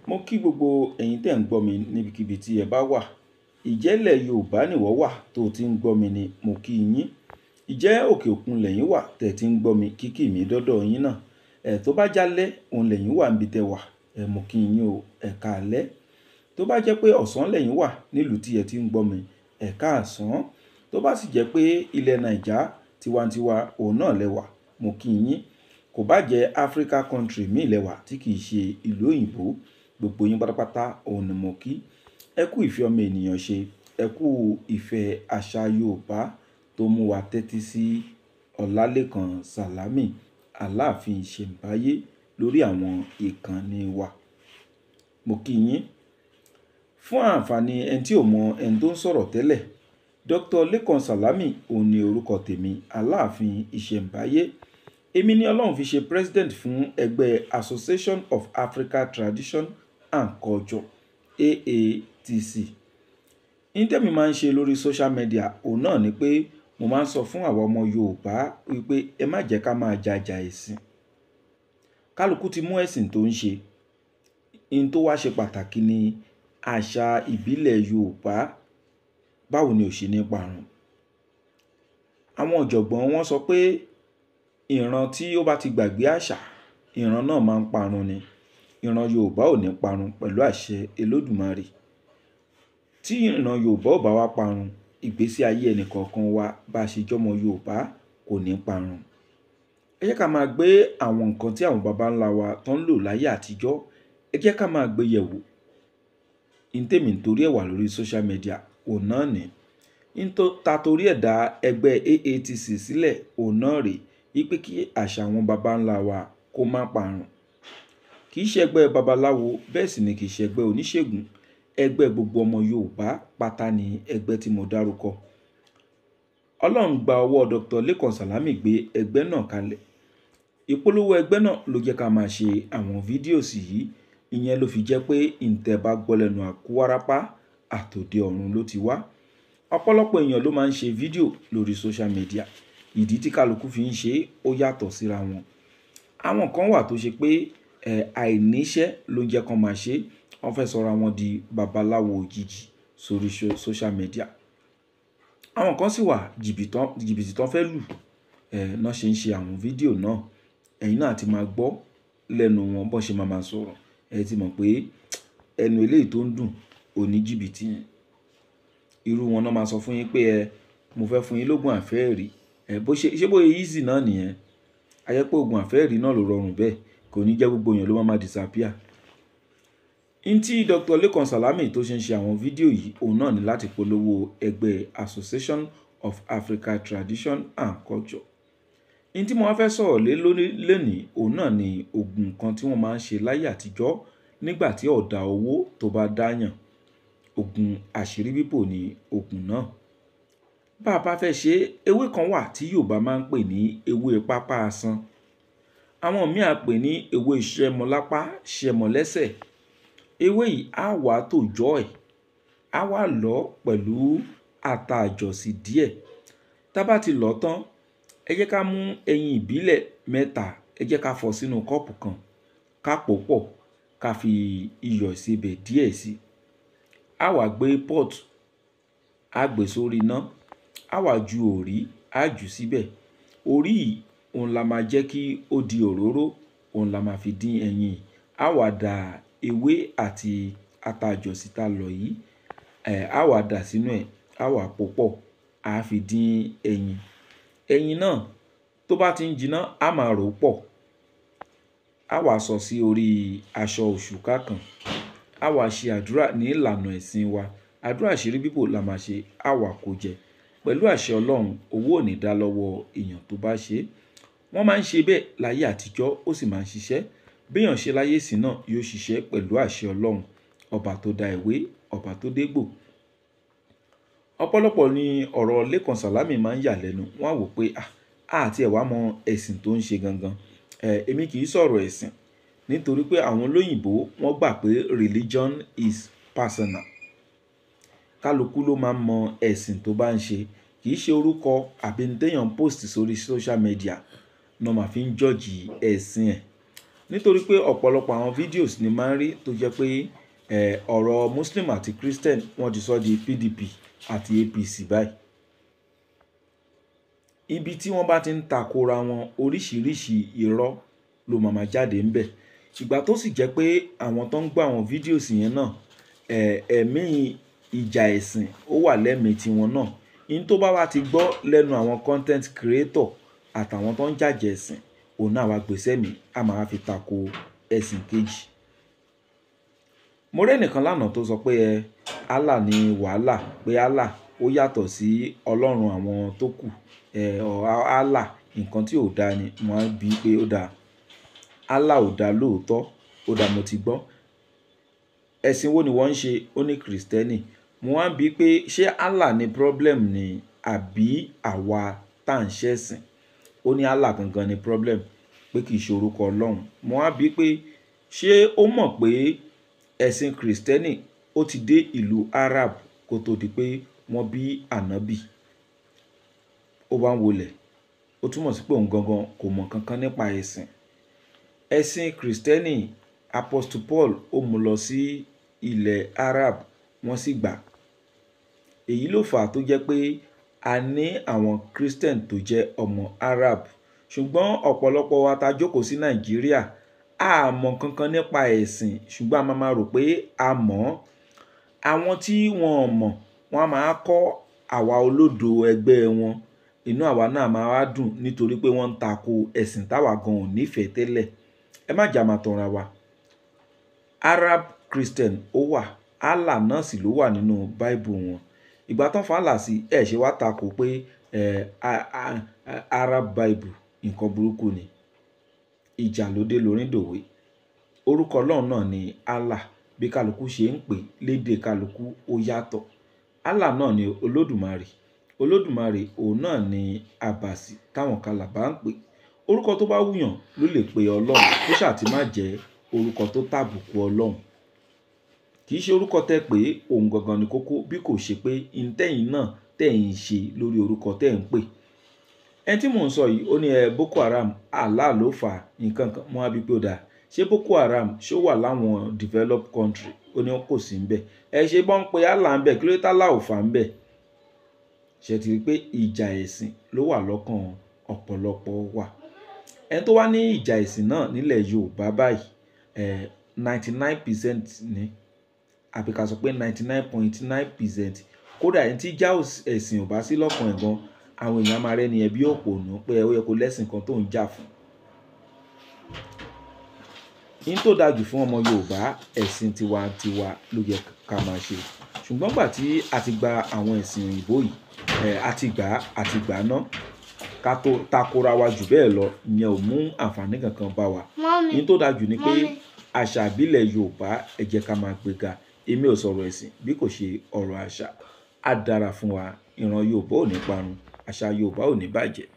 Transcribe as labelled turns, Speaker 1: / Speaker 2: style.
Speaker 1: mo kí gbogbo ẹ̀yin tẹ́ ń gbọ́ mi níbikíbi tí ẹ bá wà ìjẹ́lẹ̀ yorùbá nìwọ wà tó o ti ń gbọ́ mi ni mo kí yín ìjẹ́ òkè òkun lẹ́yìn wà tẹ́ ti ń gbọ́ mi kíkì mi dọ́dọ̀ yín náà ẹ̀ tó bá jálẹ̀ òun lẹ́yìn wà níbi tẹ́ wà ẹ̀ mo kí yín o ẹ̀ káalẹ́ tó bá jẹ́ pé ọ̀sán lẹ́yìn wà nílùú tí ẹ ti ń gbọ́ mi ẹ̀ káàsán tó bá sì jẹ́ pé ilẹ̀ nàìjà tiwantiwa òun náà lẹ́wà mo kí yín kò bá jẹ́ Africa country míì lẹ́wà tí kì í ṣe ìlú òyìnbó gbogbo yín pátápátá òun ni mo kí ẹ kú ìfẹ́ ọmọ ènìyàn ṣe ẹ kú ìfẹ́ àṣà Yorùbá tó mú wa tẹ́tí sí Ọlálékan Sàlámì Aláàfin Ìṣẹ̀ǹbáyé lórí àwọn ìkànnì wa mo kí yín fún àǹfààní ẹni tí ò mọ ẹni tó ń sọ̀rọ̀ tẹ́lẹ̀ Dr. Lékan Sàlámì òun ni orúkọ tèmi Aláàfin Ìṣẹ̀ǹbáyé èmi ni Ọlọ́run fi ṣe president fún ẹgbẹ́ Association of Africa Tradition and Culture AATC ìtẹ́mi máa ń ṣe lórí social media òun náà ni pé mo máa ń sọ fún àwọn ọmọ Yorùbá wípé ẹ má jẹ́ ká máa jàjà ẹ̀sìn kálukú ti mú ẹ̀sìn tó ń ṣe in tó wá ṣe pàtàkì ni àṣà ìbílẹ̀ Yorùbá báwo ni ò ṣe ní parun àwọn ọ̀jọ̀gbọ́n wọn sọ pé ìran tí ó bá ti gbàgbé àṣà ìran náà máa ń parun ni ìran Yorùbá ò ní parun pẹ̀lú àṣẹ Olódùmarè tí ìran Yorùbá ò bá wá parun ìgbésí ayé ẹnìkọ̀ọ̀kan wa bá a ṣe jọmọ Yorùbá kò ní parun ẹ jẹ́ ká máa gbé àwọn nǹkan tí àwọn baba ńlá wa tó ń lò láyé àtijọ́ ẹ jẹ́ ká máa gbé yẹ̀wò ntèmi nítorí ẹ̀ wà lórí social media òun náà ní ta torí ẹ̀ dá ẹgbẹ́ AATC sílẹ̀ òun náà rèé wípé kí àṣà àwọn baba ńlá wa kó má parun kì í ṣe ẹgbẹ́ babaláwo bẹ́ẹ̀ sì ni kì í ṣe ẹgbẹ́ oníṣègùn ẹgbẹ́ gbogbo ọmọ Yorùbá pátá ni ẹgbẹ́ tí mo dárúkọ Ọlọ́run gba ọwọ́ Dr. Lékan Sàlámì gbé ẹgbẹ́ náà kalẹ̀ ìpolówó ẹgbẹ́ náà ló jẹ́ ká máa ṣe àwọn fídíòsì yìí ìyẹn ló fi jẹ́ pé ǹtẹ̀ bá gbọ́ lẹ́nu àkúwárápá àtòdè ọ̀run ló ti wá ọ̀pọ̀lọpọ̀ èèyàn ló máa ń ṣe fídíò lórí social media ìdí tí kálukú fi ń ṣe ó yàtọ̀ síra wọn àwọn kan wà tó ṣe pé ẹ àìníṣẹ́ ló ń jẹ́ kán máa ṣe wọ́n fẹ́ sọra wọn di babaláwo òjijì sórí social media àwọn kan sì wà jìbìtì tán fẹ́ lù ẹ náà ṣe ń ṣe àwọn fídíò náà ẹ̀yin náà ti máa gbọ́ lẹ́nu wọn bọ́n ṣe máa máa sọ̀rọ̀ ẹ ti mọ̀ pé ẹnu eléyìí tó ń dùn òní jìbìtì yẹn irú wọn náà máa sọ fún yín pé ẹ mo fẹ́ fún yín lógún àfẹ́ẹ̀rí ẹ bó ṣe ṣé bóyá easy náà nìyẹn ayẹ pé oògùn àfẹ́ẹ̀rí náà ló rọrùn bẹ́ẹ̀ kò ní jẹ́ gbogbo èèyàn ló máa máa disappear n tí Dr. Lékan Sàlámì tó ṣe ń ṣe àwọn fídíò yìí òun náà ní láti polówó ẹgbẹ́ Association of Africa Tradition and Culture n tí mo wá fẹ́ sọ̀rọ̀ lé lónìí òun náà ni oògùn kan tí wọ́n máa ń ṣe láyé àtijọ́ nígbà tí ọ̀dà owó tó bá dáyàn oògùn àṣírí bíbò ni oògùn náà bá a bá fẹ́ ṣe ewé kan wà tí Yorùbá máa ń pè ní ewé pápá asán àwọn míì á pè ní ewé ṣẹmọlápá ṣẹmọlẹ́sẹ̀ ewé yìí á wà tòjọ́ ẹ̀ á wà lọ́ pẹ̀lú ata àjọsí díẹ̀ tá bá ti lọ́ tán ẹ jẹ́ ká mú ẹyin ìbílẹ̀ mẹ́ta ẹ jẹ́ ká fọ̀ sínú kọ́ọ̀pù kan ká pò pọ̀ ká fi iyọ̀ ìsebẹ̀ díẹ̀ sí á wá gbé pọ́ọ̀tù á gbé sórí iná á wá ju òrí á jù síbẹ̀ òrí yìí òun la máa jẹ́ kí ó di òróró òun la máa fi dín ẹyin yìí á wá da ewé àti ata àjọsí tá lọ̀ yìí ẹ̀ á wá dà sínú ẹ̀ á wá pò pọ̀ á fi dín ẹyin ẹyin náà tó bá ti ń jiná á máa rò ó pọ̀ á wá sọ sí orí aṣọ òṣùká kan á wá ṣe àdúrà ní ìlànà ẹ̀sìn wa àdúrà àṣírí bíbò la máa ṣe á wá kó jẹ pẹ̀lú àṣẹ ọlọ́run owó ò ní dá lọ́wọ́ èèyàn tó bá ṣe é wọ́n máa ń ṣe bẹ́ẹ̀ láyé àtijọ́ ó sì máa ń ṣiṣẹ́ béèyàn ṣe láyé sí náà yóò ṣiṣẹ́ pẹ̀lú àṣẹ ọlọ́run ọba tó dá ìwé ọba tó dégbò ọ̀pọ̀lọpọ̀ ni ọ̀rọ̀ Lékan Sàlámì máa ń yà lẹ́nu wọ́n á wò pé ah àti ẹ̀ wá mọ ẹ̀sìn tó ń ṣe gangan ẹ̀ èmi kì í sọ̀rọ̀ ẹ̀sìn nítorí pé àwọn olóyìnbó wọ́n gbà pé religion is personal kálukú ló máa ń mọ ẹ̀sìn tó bá ń ṣe kì í ṣe orúkọ àbí ní téèyàn post sórí social media náà máa fi ń jọ́ọ̀jì ẹ̀sìn ẹ̀ nítorí pé ọ̀pọ̀lọpọ̀ àwọn videos ni máa ń rí tó jẹ́ pé ẹ̀ ọ̀rọ̀ Muslim àti Christian wọ́n ti sọ di PDP àti APC báyìí ibi tí wọ́n bá ti ń takora wọn oríṣiríṣi irọ́ ló máa máa jáde ń bẹ̀ ìgbà tó sì jẹ́ pé àwọn tó ń gbọ́ àwọn fídíòsì yẹn náà ẹ̀ ẹ̀mí ìjà ẹ̀sìn ó wà lẹ́mìí tiwọn náà in tó bá wá ti gbọ́ lẹ́nu àwọn content creator àtàwọn tó ń jàjẹ́ ẹ̀sìn òun náà wá gbèsè mi a máa fi tako ẹ̀sìn kejì mo rẹ́nìkan lánàá tó sọ pé ẹ Allah ní wàhálà pé Allah ó yàtọ̀ sí ọlọ́run àwọn tó kù ẹ ọ Allah nǹkan tí ò dáa ni mo á bí pé ó dáa Allah ò dáa lóòótọ́ ó dáa mo ti gbọ́ ẹ̀sìn wo ni wọ́n ń ṣe ó ní kìrìsìtẹ́nì mo wá bí pé ṣé Allah ní problem ni àbí àwa tá à ń ṣẹ̀sìn ó ní Allah gangan ni problem pé kì í ṣe orúkọ ọlọ́run mo wá bí pé ṣé ó mọ̀ pé ẹ̀sìn kìrìsìtẹ́nì ó ti dé ìlú Arab kó tó di pé wọ́n bí ànábì ó bá ń wọlẹ̀ ó túmọ̀ sí pé òun gangan kò mọ̀ kankan nípa ẹ̀sìn ẹ̀sìn kìrìsìtẹ́nì apostle Paul ó mú lọ sí ilẹ̀ Arab wọ́n sì gbà èyí ló fà á tó jẹ́ pé a ní àwọn christian tó jẹ́ ọmọ Arab ṣùgbọ́n ọ̀pọ̀lọpọ̀ wa ta jókòó sí Nàìjíríà a mọ̀ kankan nípa ẹ̀sìn ṣùgbọ́n a máa ma rò pé a mọ̀ ọ́ àwọn tí wọn ò mọ̀ wọ́n á máa kọ́ àwa olódo ẹgbẹ́ wọn inú àwa náà máa wá dùn nítorí pé wọ́n ń tako ẹ̀sìn táwa gan ò nífẹ̀ẹ́ tẹ́lẹ̀ ẹ má jà máa tanra wa Arab Christian ó wà Allah náà sì ló wà nínú Bible wọn ìgbà tán fàálà sí ẹ ṣe wá tako pé ẹ Arab Bible nǹkan burúkú ni ìjà ló dé lórí dòwe orúkọ ọlọ́run náà ni Allah bí kálukú ṣe ń pè lédè kálukú ó yàtọ̀ Allah náà ni olódùmarè olódùmarè òun náà ni àbàsì táwọn kalàbá ń pè orúkọ tó bá wùyàn ló lè pe ọlọ́run kó ṣàtì má jẹ́ orúkọ tó tàbùkù ọlọ́run kì í ṣe orúkọ tẹ́ pé òun gangan ni kókó bí kò ṣe pé intẹ́yìn náà tẹ̀yìn ṣe lórí orúkọ tẹ́ ń pè ẹni tí mò ń sọ yìí ó ní ẹ Boko Haram Allah ló fà á nǹkan kan mọ́ àbí pé ó dáa ṣé Boko Haram ṣó wà láwọn developed country ó ní kò sí ń bẹ̀ ẹ ṣe bọ́n pé Allah ń bẹ̀ kí ló dé tálà ò fà ń bẹ̀ ṣe ti rí pé ìjà ẹ̀sìn ló wà lọ́kàn ọ̀pọ̀lọpọ̀ wa ẹni tó wá ní ìjà ẹ̀sìn náà nílẹ̀ Yorùbá báyìí ẹ̀ ninety nine percent ni àbí ká sọ pé ninety nine point nine percent kódà ẹni tí ìjà ẹ̀sìn ò bá sí lọ́kàn ẹ̀ gan àwọn èèyàn máa rẹ́ni ẹ̀ bí òpònú pé ó yẹ kó lẹ́sìn kan tó ń jà fún yín tó dájú fún ọmọ Yorùbá ẹ̀sìn tiwantiwa ló yẹ ká máa ṣe ṣùgbọ́n gbà tí a ti gba àwọn ẹ̀sìn òyìnbó yìí ẹ̀ a ti gbà a ti gbà ná ká tó takora wa jù bẹ́ẹ̀ lọ ìyẹn ò mú àǹfààní kankan bá wa yín tó dájú ni pé àṣà ìbílẹ̀ Yorùbá ẹ jẹ́ ká máa gbéga èmi ò sọ̀rọ̀ ẹ̀sìn bí kò ṣe ọ̀rọ̀ àṣà á dára fún wa ìran Yorùbá ò ní parun àṣà Yorùbá ò ní bàjẹ́